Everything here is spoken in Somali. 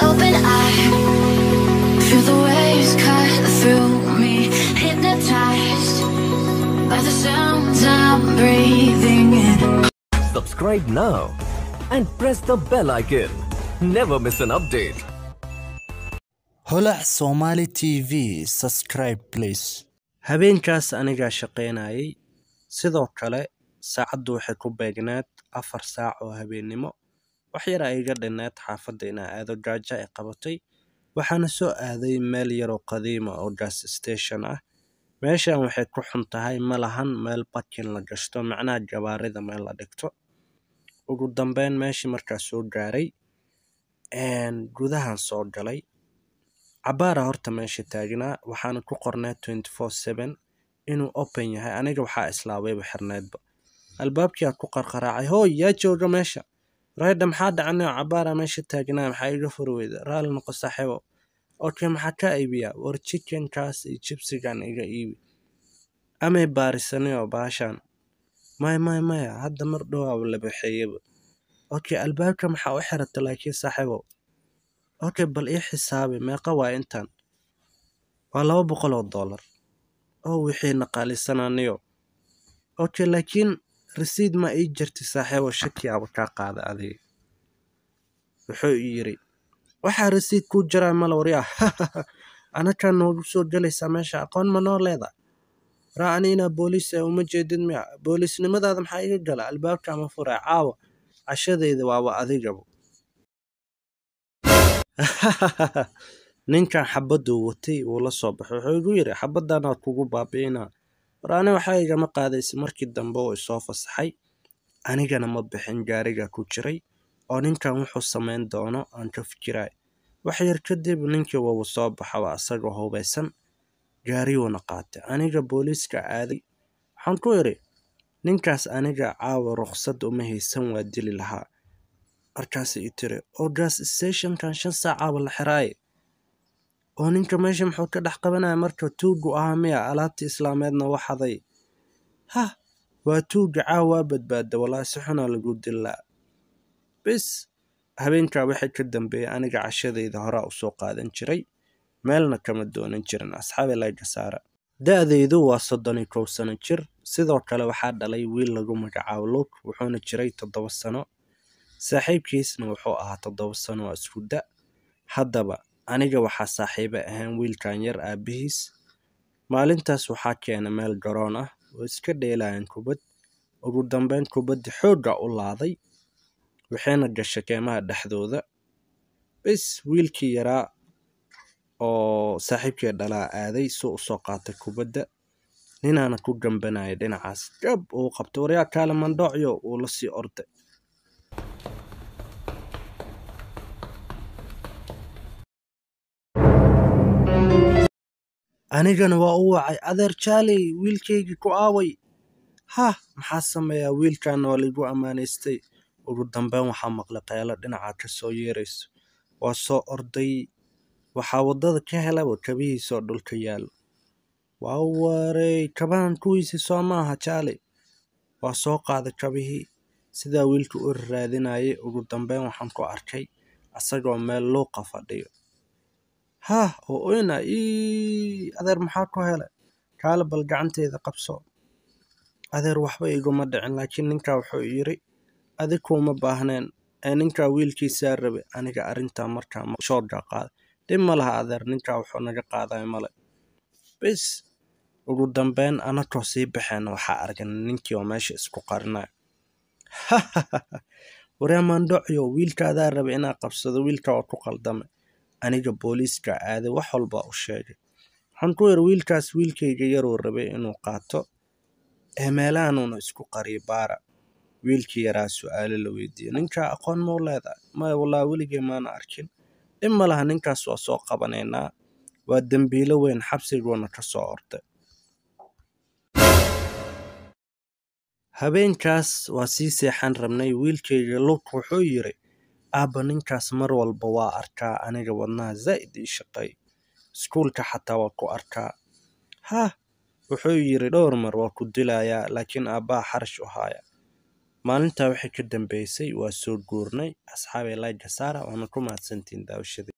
open eye. Feel the waves cut through me, hypnotized by the sounds I'm breathing in. Subscribe now and press the bell icon. Never miss an update. holac somali t v subscribe please habeenkaas anigaa shaqaynayay sidoo kale saacaddu waxay ku beegneed afar saac oo habeennimo wax yar ay iga dhinneed xaafadda inaa aado gaajo ay qabatay waxaana soo aaday meel yaroo qadiima oo gas station ah meeshan waxay ku xun tahay ma lahan meel bakin la gashto macnaha jabaarida meel la dhigto ugu dambeyn meeshii markaa soo gaaray gudahan soo galay cabaara horta meesha taagnaa waxaana ku qornaa twenty four seven inuu open yahay aniga waxaa islaawayba xirneedba albaabkiaa ku qarqaraacay hooy yaa jooga meesha reedha maxaa dhacnay cabaara meesha taagnaa maxaa iga furi weyda raali noqo saaxiibo okay maxaa ka iibiyaa war chickenkaas iyo jibsigan iga iibi amay baarisanayoo baashaan maya maya maya hadda mar dhowaaba la baxeeyaba okay albaabka maxaa u xirata laakiin saaxiibo okay bal ii xisaabi meeqa waa intan waa laba boqol oo dollar oo wixii naqaalisananiyo okay laakiin rasiid ma ii jirti saaxiibo shakiyaaba kaa qaada adiga wuxuu ii yiri waxaa rasiid kuu jiraa mala waryaa anakaa noogu soo gelaysaa meesha aqoon ma noo leeda waraa ani inaa booliis ah uma jeedid miya booliisnimadaada maxaa iga gala albaabka ama furaa caawa cashadeyda waaba adigaba ninkan xabaduu watay wuu la soo baxay wuxuu igu yidhi xabaddan waad kugu baabi'inaa war ani waxaa igama qaadaysa markii dambe uu isoo fasaxay anigana ma bixin gaariga ku jiray oo ninkan wuxuu samayn doono aan ka fikiraay wax yar kadib ninkii wabu soo baxaba isagoo hubaysan gaariyuuna qaatay aniga booliiska aaday waxaan ku idhi ninkaas aniga caawa ruqsad uma haysan waa dili lahaa markaasay i tiri oo gas stationkan shan saacaaba la xiraaye oo ninka meesha muxuu ka dhex qabanaya marka tuugu ahaa miya alaabta islaameedna waxaday hah waa tuuga caawa waa badbaada walaa si xunaa lagu dilaa bis habeenkaa waxay ka dambeeyey aniga cashadayda horaa u soo qaadan jiray meelna kama doonan jirin asxaabi layga saara da-daydu waa soddon iyo kow sano jir sidoo kale waxaa dhalay wiil lagu magacaabo luuk wuxuuna jiray toddoba sano saaxiibkiisna wuxuu ahaa toddoba sano oo isku da haddaba aniga waxaa saaxiiba ahaan wiilkan yar aabihiis maalintaas waxaa keena meel garoon ah oo iska dheelayan kubad ugu dambeyn kubaddi xoogga u laaday waxayna gashay keemaha dhexdooda bis wiilkii yaraa oo saaxiibkii dhalaa aaday suu u soo qaatay kubadda ninaana ku gambanaya dhinacaas gab uu qabtay waryaa kaale mandhoocyo wuu la sii orday anigana waa u wacay adeer jaaley wiilkaygii ku aaway hah maxaa sameeyaa wiilkaana waa laigu ammaanaystay ugu dambeyn waxaa maqlay qeelo dhinaca ka soo yeerayso waa soo orday waxaa waddada ka helaba kabihiisoo dhulka yaalo waa warey kabahan kuwiisii soo maaha jaaley waa soo qaaday kabihii sidaa wiilka u raadinayay ugu dambeyn waxaan ku arkay asagoo meel luuqa fadhiyo hah oo oyna ii adeer maxaa ku helay kaale bal gacanteeda qabso adeer waxba iguma dhicin laakiin ninkaa wuxuu yiri adig kuuma baahneen ee ninkaa wiilkiisaa rabe aniga arrintaa markaa shoodga qaaday dhib ma laha adeer ninkaa wuxuu naga qaaday male bis ugu dambeyn anakoo sii baxeen waxaa argan ninkii oo meesha isku qarinayo waryaa maandhocyo wiilkaadaa raba inaa qabsado wiilka waa ku qaldamay aniga booliiska aaday wax walba u sheegay waxaan ku yiri wiilkaas wiilkayga yaruu rabay inuu qaato ee meelahanuuna isku qariyo baara wiilkii yaraa su-aalo la weydiiyey ninkaa aqoon mau leedahay maya wallaa weligay maana arkin dhib ma laha ninkaas waa soo qabanaynaa waa dembiilo weyn xabsiguuna ka soo orday habeenkaas waa sii seexan rabnay wiilkayga luk wuxuu yiri aabba ninkaas mar walba waa arkaa aniga wadnaha zaa'id ii shaqay iskuulka xataa waa ku arkaa hah wuxuu yiri dhowr mar waa ku dilayaa laakiin aabbaha xarash u haaya maalintaa wixii ka dambeysay waa soo guurnay asxaabay layga saara waana ku mahadsantiin daawashadii